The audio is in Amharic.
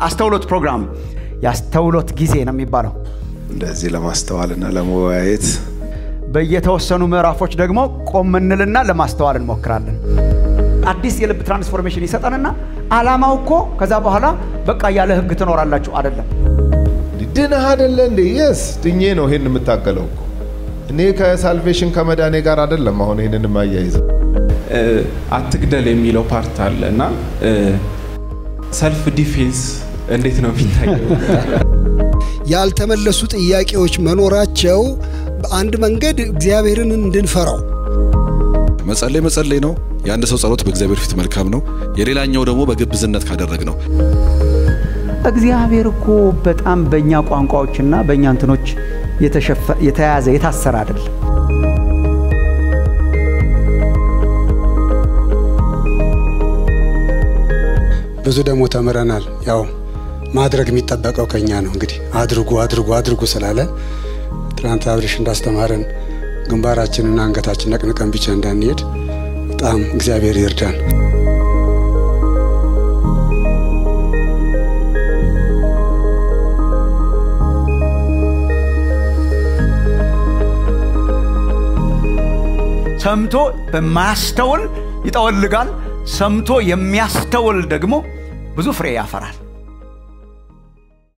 አስተውሎት ፕሮግራም የአስተውሎት ጊዜ ነው የሚባለው። እንደዚህ ለማስተዋልና ለመወያየት በየተወሰኑ ምዕራፎች ደግሞ ቆም እንልና ለማስተዋል እንሞክራለን። አዲስ የልብ ትራንስፎርሜሽን ይሰጠንና ዓላማው እኮ ከዛ በኋላ በቃ ያለ ህግ ትኖራላችሁ አይደለም። ድነህ አይደለ እንዴ? የስ ድኜ ነው ይሄን የምታገለው እኮ እኔ ከሳልቬሽን ከመዳኔ ጋር አይደለም። አሁን ይሄንን የማያይዘው አትግደል የሚለው ፓርት አለ እና ሰልፍ ዲፌንስ እንዴት ነው የሚታየው? ያልተመለሱ ጥያቄዎች መኖራቸው በአንድ መንገድ እግዚአብሔርን እንድንፈራው መጸለይ መጸለይ ነው። የአንድ ሰው ጸሎት በእግዚአብሔር ፊት መልካም ነው። የሌላኛው ደግሞ በግብዝነት ካደረግ ነው። እግዚአብሔር እኮ በጣም በእኛ ቋንቋዎችና በእኛ እንትኖች የተያዘ የታሰረ አይደለም። ብዙ ደግሞ ተምረናል። ያው ማድረግ የሚጠበቀው ከኛ ነው። እንግዲህ አድርጉ አድርጉ አድርጉ ስላለ ትናንት አብሬሽ እንዳስተማረን ግንባራችንና አንገታችን ነቅንቀን ብቻ እንዳንሄድ በጣም እግዚአብሔር ይርዳን። ሰምቶ በማያስተውል ይጠወልጋል። ሰምቶ የሚያስተውል ደግሞ ብዙ ፍሬ ያፈራል።